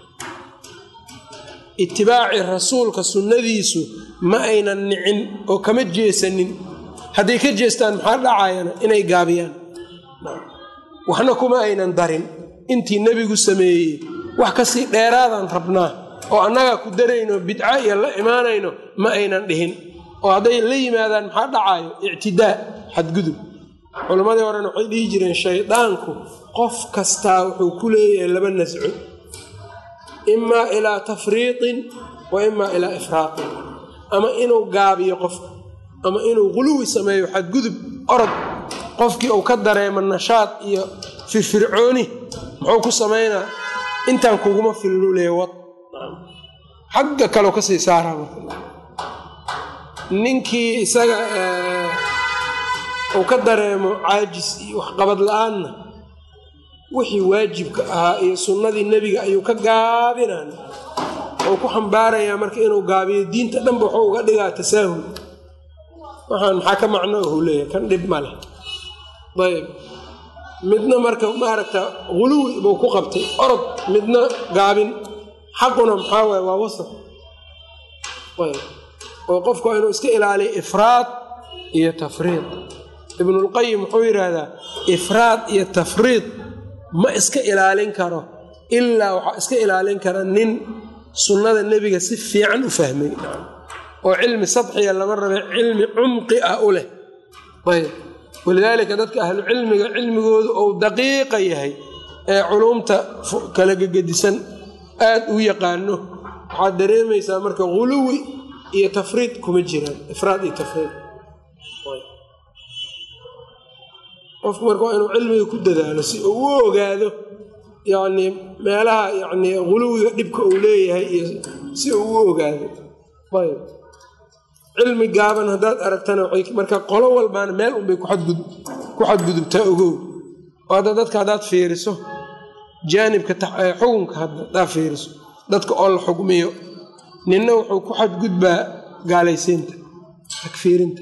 itibaaci rasuulka sunnadiisu ma aynan nicin oo kama jeesanin hadday ka jeestaan maxaa dhacayana inay gaabiyaan waxna kuma aynan darin intii nebigu sameeyey wax kasii dheeraadaan rabnaa oo annagaa ku darayno bidca iyo la imaanayno ma aynan dhihin oo hadday la yimaadaan maxaa dhacayo ictidaa xadgudub culammadii horena waxay dhihi jireen shaydaanku qof kastaa wuxuu ku leeyahay laba nasco imaa ilaa tafriiqin wa imaa ilaa ifraaqin ama inuu gaabiyo qofka ama inuu quluwi sameeyo xadgudub orod qofkii uu ka dareemo nashaad iyo firfircooni muxuu ku samaynaa intaan kuguma fillulee wad xagga kaleo kasii saaraa ninkii isaga uu ka dareemo caajis iyo waxqabad la-aanna wixii waajibka ahaa iyo sunnadii nebiga ayuu ka gaabinaan oo ku xambaarayaa marka inuu gaabiyo diinta dhanba wuxuu uga dhigaa tasaahul waxaan maxaa ka macno ahu leeyahay kan dhib ma leh ayb midna marka maaragta huluwi buu ku qabtay orod midna gaabin xaquna maxaa waay waa wasaf ayb oo qofku waa inuu iska ilaaliyo ifraad iyo tafriid ibnulqayim wuxuu yidhaahdaa ifraad iyo tafriid ma iska ilaalin karo ilaa waxaa iska ilaalin kara nin sunnada nebiga si fiican u fahmay oo cilmi sadxiya lama rabe cilmi cumqi ah u leh ayb walidaalika dadka ahlu cilmiga cilmigoodu ou daqiiqa yahay ee culumta kala gegedisan aad u yaqaano waxaad dareemaysaa marka huluwi iyo tafriid kuma jiraan ifraad iyo tafriid qofku marka waa inuu cilmiga ku dadaalo si uu u ogaado yacnii meelaha yacnii huluwiga dhibka uu leeyahay iyo si uu u ogaado ayb cilmi gaaban haddaad aragtana waxay marka qolo walbaana meel unbay ku xadgudubtaa ogow oo hadda dadka haddaad fiiriso jaanibka xukunka haddaad fiiriso dadka oo la xugmiyo ninna wuxuu ku xadgudbaa gaalaysiinta takfiirinta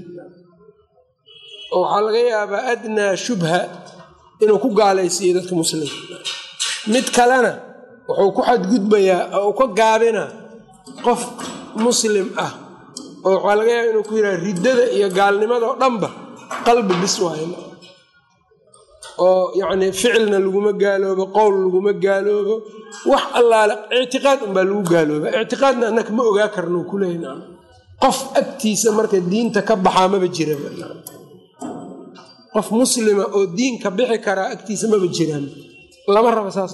oo waxaa laga yaabaa adnaa shubha inuu ku gaalaysiiyo dadka muslimka mid kalena wuxuu ku xadgudbayaa oo ka gaabinaa qof muslim ah oo waxaa laga yaaba inuu ku yidhaha riddada iyo gaalnimada oo dhanba qalbi bis waayo oo yacnii ficilna laguma gaaloobo qowl laguma gaaloobo wax allaale ictiqaad unbaa lagu gaalooba ictiqaadna annaka ma ogaa karno ku leeyna qof agtiisa marka diinta ka baxaa maba jiraba qof muslima oo diinka bixi karaa agtiisa maba jiraan lama raba saas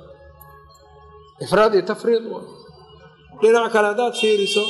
ifraad iyo tafriid dhinac kale haddaad fiiriso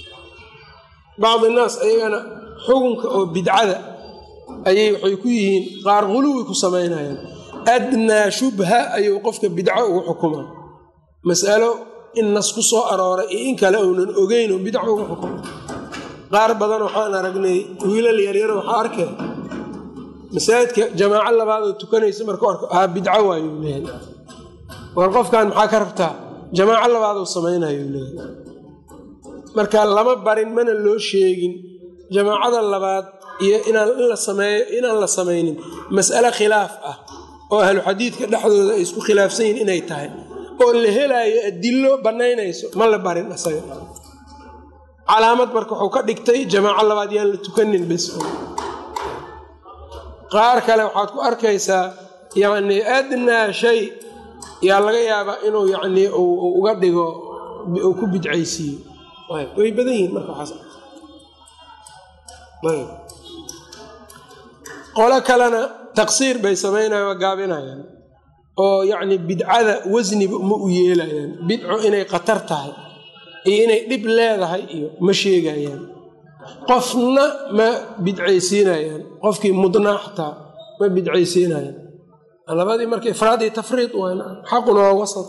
bacdi naas ayagana xukunka oo bidcada ayay waxay ku yihiin qaar huluwi ku samaynayaan adnaa shubha ayuu qofka bidco ugu xukumaa mas'alo in nas ku soo arooray iyo in kale uunan ogeyn oo bidco ugu xukuma qaar badan waxaan aragnay wiilal yaryar waxaa arkay masaajidka jamaaco labaadoo tukanaysa markuu arko aa bidco waayuu leeyahay war qofkan maxaa ka rabtaa jamaaco labaaduu samaynayu leeyahay marka lama barin mana loo sheegin jamaacada labaad iyo inaan la samaynin mas'ale khilaaf ah oo ahlu xadiidka dhexdooda ay isku khilaafsan yihin inay tahay oo la helaayo adillo bannaynayso ma la barin asaga calaamad marka wuxuu ka dhigtay jamaaco labaad yaan la tukanin bes qaar kale waxaad ku arkaysaa yacnii adnaa shay yaa laga yaabaa inuu yacnii uga dhigo uu ku bidcaysiiyo way badan yihiin marka waxaas qolo kalena taqsiir bay samaynayan waa gaabinayaan oo yacni bidcada wasniba ma u yeelayaan bidco inay khatar tahay iyo inay dhib leedahay iyo ma sheegayaan qofna ma bidcaysiinayaan qofkii mudnaa xataa ma bidcaysiinayaan labadii marka ifraad iyo tafriid waana xaquna waa wasat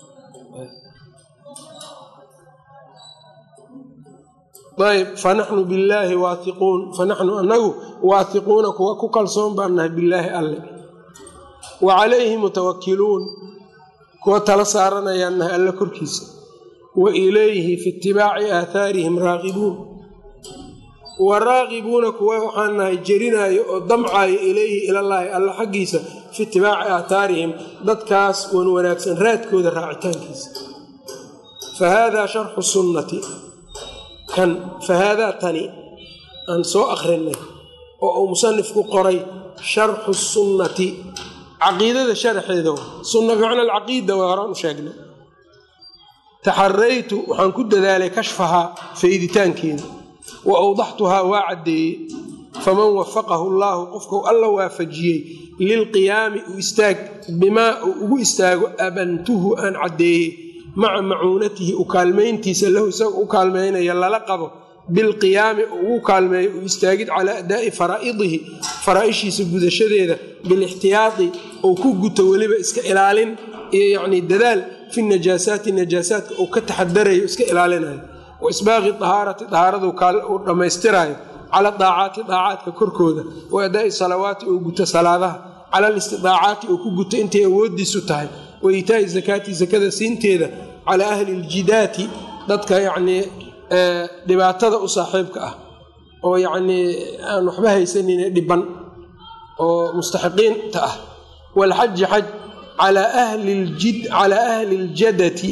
ayb fanaxnu billaahi waaiquun fanaxnu anagu waathiquuna kuwa ku kalsoon baan nahay billaahi alle wa calayhi mutawakiluun kuwa tala saaranayaan nahay alle korkiisa wa ilayhi fi itibaaci aathaarihim raaqibuun wa raaqibuuna kuwa waxaan nahay jerinaayo oo damcaayo ilayhi ilallaahi alle xaggiisa fi itibaaci aathaarihim dadkaas wan wanaagsan raadkooda raacitaankiisa fa haadaa sharxu sunnati kan fahaadaa tani aan soo akrinay oo uu musanifku qoray sharxu sunnati caqiidada sharaxeeda sunna bimacna alcaqiida waa horaan u sheegnay taxaraytu waxaan ku dadaalay kashfahaa fayditaankeeda wa awdaxtuhaa waa caddeeyey faman wafaqahu allaahu qofkau alla waafajiyey lilqiyaami u istaag bimaa uu ugu istaago abantuhu aan caddeeyey maca macuunatihi u kaalmayntiisa lahu isaga u kaalmaynaya lala qabo bilqiyaami ugu kaalmeeyo u istaagid calaa adaa'i faraa'idihi faraa'ishiisa gudashadeeda bilixtiyaadi ou ku guto weliba iska ilaalin iyo yacnii dadaal fi najaasaati najaasaadka uu ka taxadarayo iska ilaalinayo wa isbaaqi dahaarati dahaaradu uu dhammaystiraayo cala daacaati daacaadka korkooda wa adaa'i salawaati uu guto salaadaha cala alistidaacaati uu ku guto intay awoodiisu tahay wa iitaa'i zakaati sakada siinteeda calaa ahli ljidaati dadka yacnii dhibaatada u saaxiibka ah oo yacnii aan waxba haysanine dhiban oo mustaxiqiinta ah waalxaji xaj calaa ahli ljid calaa ahli ljadati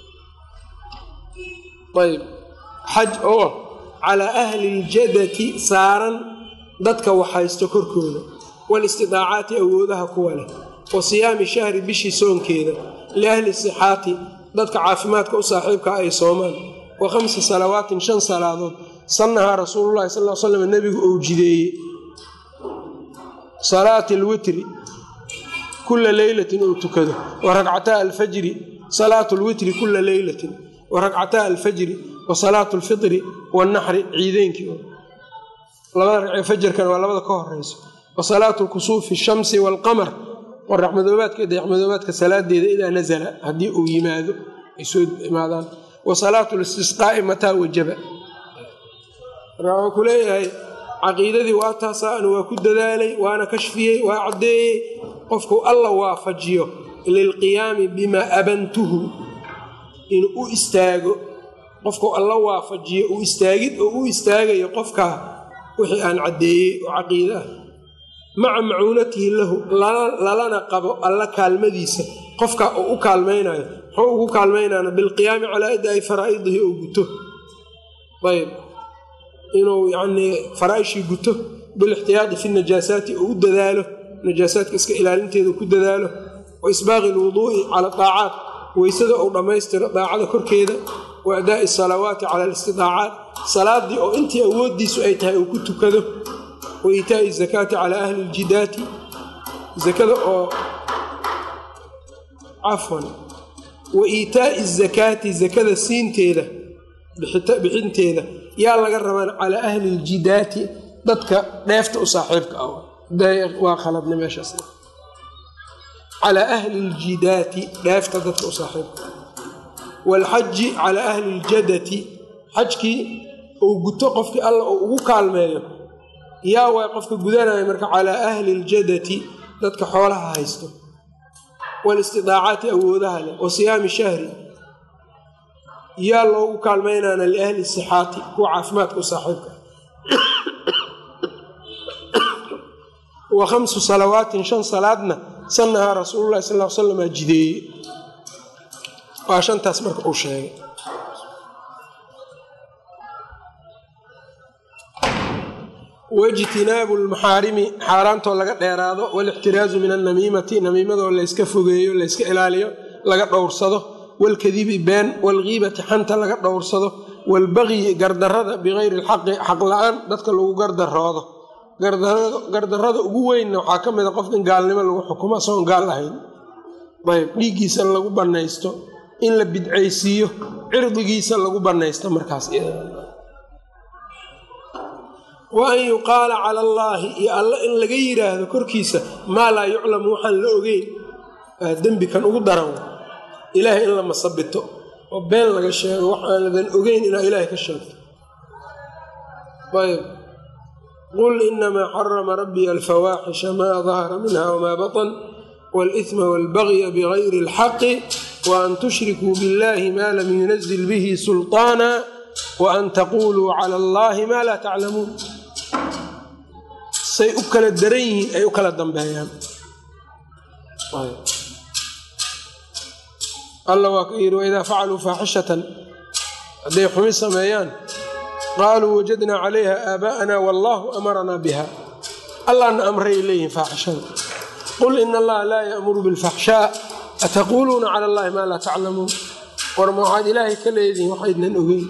ayb xaj oo calaa ahli ljadati saaran dadka waxhaysto korkooda waalistidaacaati awoodaha kuwa leh wa siyaami shahri bishii soonkeeda liahli sixaati dadka caafimaadka u saaxiibka ay soomaan wa khamsi salawaatin shan salaadood sannahaa rasuululahi sal l slam nebigu ou jideeyey salaati alwitri kula leylatin uu tukado wa ragcataa alfajri salaatu lwitri kula leylatin wa ragcataa alfajri wa salaatu alfitri wanaxri ciideynkii labada ragcee fajarkana waa labada ka horeyso wa salaatu kusuufi shamsi waalqamar qoraxmadoobaadka dayaxmadoobaadka salaadeeda idaa nasala haddii uu yimaado ay soo imaadaan wa salaatu listisqaa'i mataa wajaba marka wuxuu ku leeyahay caqiidadii waa taasaan waa ku dadaalay waana kashfiyey waa caddeeyey qofku alla waafajiyo lilqiyaami bimaa abantuhu inuu u istaago qofku alla waafajiyo uu istaagid oo u istaagayo qofkaa wixii aan caddeeyey oo caqiide ah maca macuunatihi lahu lalana qabo alla kaalmadiisa qofkaa uu u kaalmaynayo muxuu ugu kaalmaynaana bilqiyaami calaa adaa'i faraa'idihi oo guto ayb inuu yacnii faraa'ishii guto bilixtiyaadi fi najaasaati oo u dadaalo najaasaadka iska ilaalinteeda ku dadaalo wa isbaaqi alwuduu'i cala daacaat weysada uu dhammaystiro daacada korkeeda wa adaa'i asalawaati cala alistidaacaat salaadii oo intii awooddiisu ay tahay uu ku tukado wa iitaa'i zakaati calaa ahli ljidaati zakada oo cafwan wa iitaa'i zakaati zakada siinteeda bixinteeda yaa laga rabaan calaa ahli ljidaati dadka dheefta u saaxiibka ah waa khaladna meeshaas calaa ahli ljidaati dheefta dadka u saaxiibka ah waalxaji calaa ahli ljadati xajkii uu guto qofkii alla uu ugu kaalmeeyo yaa way qofka gudanaya marka calaa ahli ljadati dadka xoolaha haysto waalistidaacaati awoodaha leh wa siyaami shahri yaa loogu kaalmaynaana liahli sixaati kuwa caafimaadka u saaxiibka wa khamsu salawaatin shan salaadna sannahaa rasuululahi sal l slam aa jideeye waa shantaas marka uu sheegay waijtinaabu lmaxaarimi xaaraantoo laga dheeraado walixtiraazu min annamiimati namiimadoo layska fogeeyo layska ilaaliyo laga dhowrsado walkadibi been walgiibati xanta laga dhowrsado walbagyi gardarada bikayri lxaqi xaq la-aan dadka lagu gardaroodo gardarada ugu weynna waxaa ka mida qof in gaalnimo lagu xukumo asagoon gaal ahayn ayb dhiiggiisa lagu banaysto in la bidcaysiiyo cirdigiisa lagu banaysto markaas wa an yuqaala cala allaahi iyo alla in laga yidhaahdo korkiisa maa laa yuclamu waxaan la ogeyn waa dembikan ugu daran ilaahay in la masabito oo been laga sheego wax aanadan ogeyn inaa ilaahay ka sheegto ayb qul inamaa xarama rabbii alfawaaxisha maa dahara minha wamaa batan wاlإثma wاlbagya bغayri اlxaqi waan tushrikuu biاllahi ma lam yunazil bihi sulطaana waan taquluu clى اllahi ma laa taclamuun say u kala daran yihiin ay u kala dambeeyaan alla waa ka yidhi waidaa facaluu faaxishatan hadday xumi sameeyaan qaaluu wajadnaa calayha aabaa'ana wallahu amaranaa biha allahna amray leeyihin faaxishada qul ina allaha laa yaamuru bilfaxshaa ataquuluuna cala allahi maa laa taclamuun war ma waxaad ilaahay ka leedihin waxaydnan ogeyn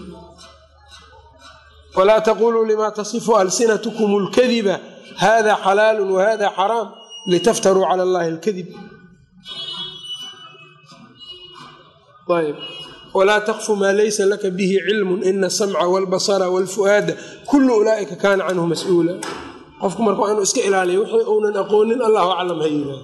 walaa taquluu lima tasifu alsinatkum اlkadiba hada xalaalu wahada xaraam litaftaruu cala allahi اlkadib ayb walaa takfu maa laysa laka bihi cilmun ina asamca walbasara walfu'aada kullu ulaa'ika kaana canhu mas-uula qofku marka waa inuu iska ilaaliyo wixii uunan aqoonin allahu aclam ha yidhaah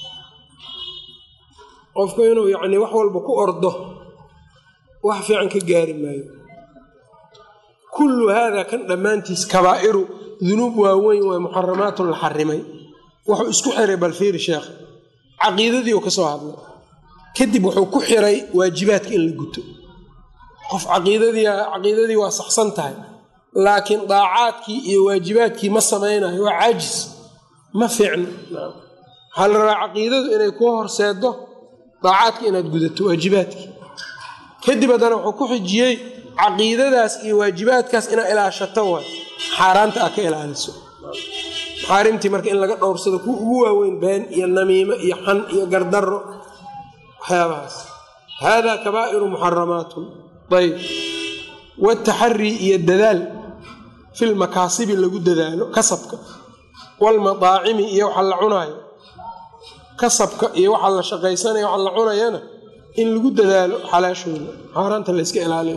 qofku inuu yacni wax walba ku ordo wax fiican ka gaari maayo kullu haada kan dhammaantiis kabaa'iru dunuub waaweyn waa muxaramaatun la xarimay wuxuu isku xiray balfiiri sheekh caqiidadii uu ka soo hadlay kadib wuxuu ku xiray waajibaadka in la guto qof caqiidadii caqiidadii waa saxsan tahay laakiin daacaadkii iyo waajibaadkii ma samaynayo waa caajis ma fiicno waxaa la rabaa caqiidadu inay kuu horseedo daacaadka inaad gudato waajibaadkii kadib haddana wuxuu ku xijiyey caqiidadaas iyo waajibaadkaas inaad ilaashato waay xaaraanta aad ka ilaaliso maxaarimtii marka in laga dhowrsado kuwa ugu waaweyn been iyo namiimo iyo xan iyo gardaro waxyaabahaas haadaa kabaa'iru muxaramaatun ayb wataxarii iyo dadaal filmakaasibi lagu dadaalo kasabka walmadaacimi iyo waxa la cunaayo kasabka iyo waxa la shaqaysanayo waxa la cunayana in lagu dadaalo xalaashooda xaaraanta la yska ilaaliyo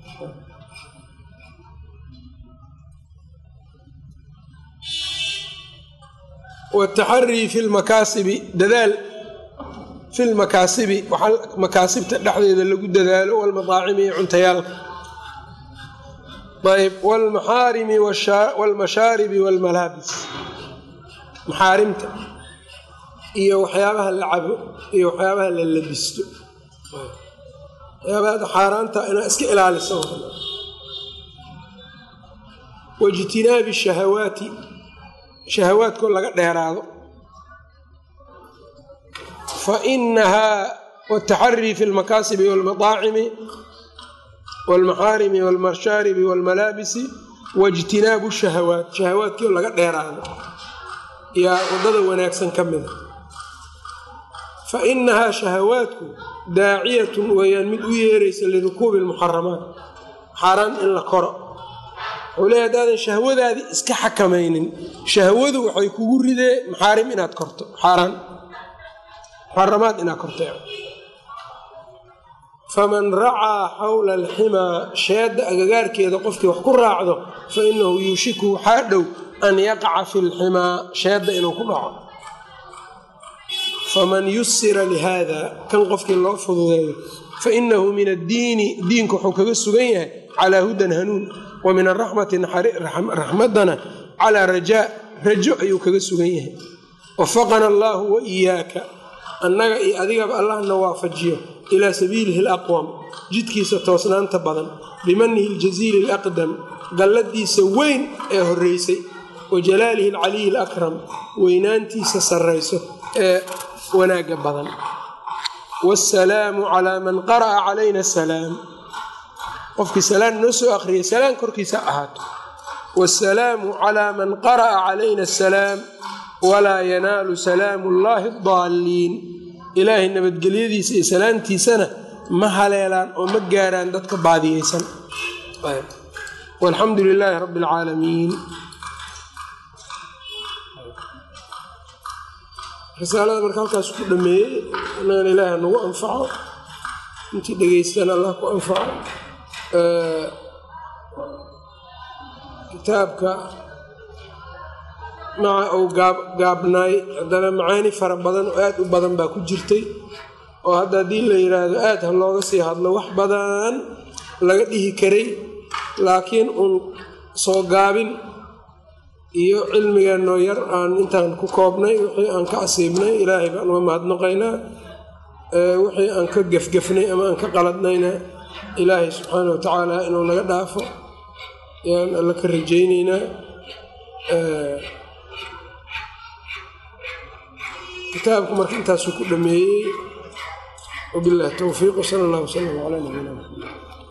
wataxarii fi lmakaasibi dadaal fi lmakaasibi waxaa makaasibta dhexdeeda lagu dadaalo walmadaacimi iyo cuntayaalka ayb wlmaxaarimi wlmashaaribi wlmalaabis maxaarimta iyo waxyaabaha la cabo iyo waxyaabaha la labisto waxyaabaha xaaraanta inaad iska ilaaliso waijtinaabi shahawaati shahawaadkoo laga dheeraado fa inahaa wataxarii fi lmakaasibi walmadaacimi walmaxaarimi walmashaaribi walmalaabisi waijtinaabu shahawaat shahawaadkii oo laga dheeraado yaa waddada wanaagsan ka mida fa inahaa shahawaadku daaciyatun weeyaan mid u yeeraysa lirukuubi lmuxaramaat xaaraan in la koro wuxuu leeya hadaadan shahwadaadii iska xakamaynin shahwadu waxay kugu ridee maxaarim inaad korto xaaraan muxaramaad inaad korto faman racaa xawla alximaa sheedda agagaarkeeda qofkii wax ku raacdo fa inahu yuushiku waxaa dhow an yaqaca fi lximaa sheedda inuu ku dhaco faman yusira lihaada kan qofkii loo fududeeyo fa inahu min addiini diinka wuxuu kaga sugan yahay calaa hudan hanuun wa min araxmati raxmadana calaa rajaa rajo ayuu kaga sugan yahay wafaqana allaahu wa iyaaka annaga iyo adigaba allahna waafajiyo ilaa sabiilihi alaqwam jidkiisa toosnaanta badan bimanihi aljasiili alaqdam galladiisa weyn ee horreysay wa jalaalihi alcaliyi alakram weynaantiisa sarrayso ee wanaagga badan waasalaamu calaa man qara'a calayna asalaam qofkii salaan noo soo akhriyay salaan korkiisa ahaato waasalaamu calaa man qara'a calayna asalaam walaa yanaalu salaamu llaahi adaalliin ilaahay nabadgelyadiisa iyo salaamtiisana ma haleelaan oo ma gaaraan dadka baadiyeysan walxamdu lilaahi rabbi alcaalamiin risaalada marka halkaas ku dhameeyey inagana ilaahi nagu anfaco intii dhegeystaan allah ku anfaco kitaabka maca uu gaabnaay haddana macaani fara badan oo aada u badan baa ku jirtay oo hadda haddii la yidhaahdo aada ha looga sii hadlo wax badan laga dhihi karay laakiin uun soo gaabin iyo cilmigeenoo yar aan intaan ku koobnay wixii aan ka asiibnay ilaahay baan uga mahadnaqaynaa wixii aan ka gefgefnay ama aan ka qaladnayna ilaahay subxaana wa tacaala inuu naga dhaafo yaan alla ka rajaynaynaa kitaabku marka intaasuu ku dhameeyey wabillahi towfiiq wsala allah wslam calaa nabiyina maxamed